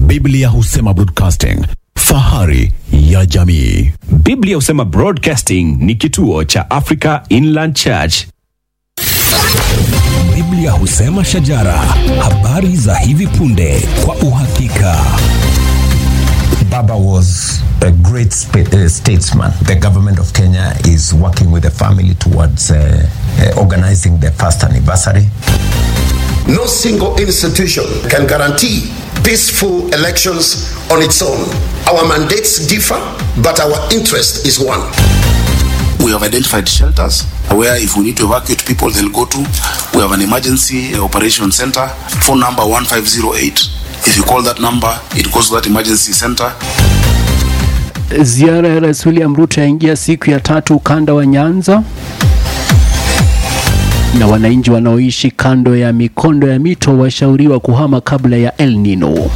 Biblia husema broadcasting, fahari ya jamii. Biblia husema Broadcasting ni kituo cha Africa Inland Church. Biblia husema shajara, habari za hivi punde kwa uhakika. Baba was a great spa- uh, statesman. The government of Kenya is working with the family towards uh, uh, organizing the first anniversary. No single institution can guarantee peaceful elections on its own. Our mandates differ, but our interest is one. We have identified shelters where if we need to evacuate people, they'll go to. We have an emergency operation center, phone number 1508. If you call that number, it goes to that emergency center. Ziara ya Rais William Ruto yaingia siku ya tatu ukanda wa Nyanza, na wananchi wanaoishi kando ya mikondo ya mito washauriwa kuhama kabla ya El Nino.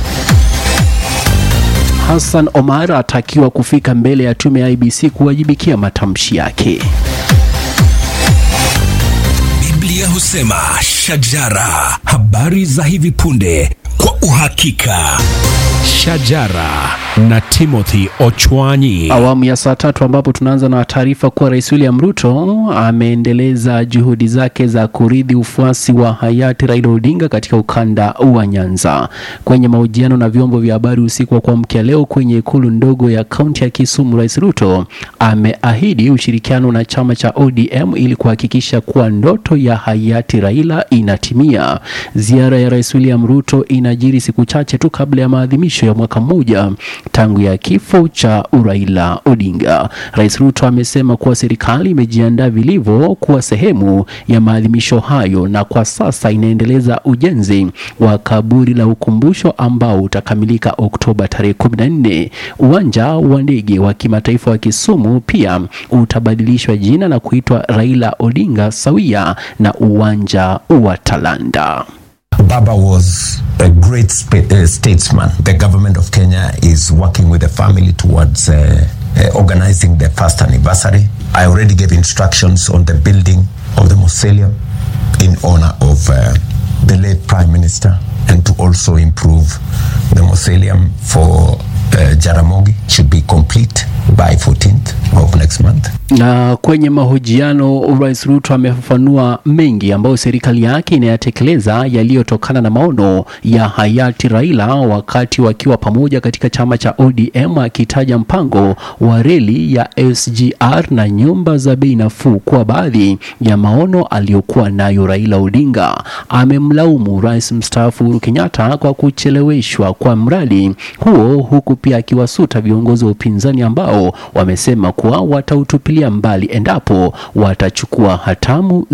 Hassan Omar atakiwa kufika mbele ya tume ya IBC kuwajibikia matamshi yake. Biblia husema shajara, habari za hivi punde kwa uhakika. Shajara na Timothy Ochwanyi. Awamu ya saa tatu ambapo tunaanza na taarifa kuwa Rais William Ruto ameendeleza juhudi zake za kuridhi ufuasi wa hayati Raila Odinga katika ukanda wa Nyanza. Kwenye mahojiano na vyombo vya habari usiku wa kuamkia leo kwenye ikulu ndogo ya kaunti ya Kisumu, Rais Ruto ameahidi ushirikiano na chama cha ODM ili kuhakikisha kuwa ndoto ya hayati Raila inatimia. Ziara ya Rais William Ruto inajiri siku chache tu kabla ya maadhimisho ya mwaka mmoja tangu ya kifo cha Raila Odinga. Rais Ruto amesema kuwa serikali imejiandaa vilivyo kuwa sehemu ya maadhimisho hayo na kwa sasa inaendeleza ujenzi wa kaburi la ukumbusho ambao utakamilika Oktoba tarehe 14. Uwanja wa ndege wa kimataifa wa Kisumu pia utabadilishwa jina na kuitwa Raila Odinga sawia na uwanja wa Talanda. Baba was a great spa- uh, statesman. The government of Kenya is working with the family towards uh, uh, organizing the first anniversary. I already gave instructions on the building of the mausoleum in honor of uh, the late Prime Minister and to also improve the mausoleum for uh, Jaramogi should be complete by 14th of next month. Na kwenye mahojiano, Rais Ruto amefafanua mengi ambayo serikali yake inayatekeleza yaliyotokana na maono ya hayati Raila wakati wakiwa pamoja katika chama cha ODM, akitaja mpango wa reli ya SGR na nyumba za bei nafuu kuwa baadhi ya maono aliyokuwa nayo Raila Odinga. Amemlaumu rais mstaafu Uhuru Kenyatta kwa kucheleweshwa kwa mradi huo, huku pia akiwasuta viongozi wa upinzani ambao wamesema kuwa watautupilia mbali endapo watachukua hatamu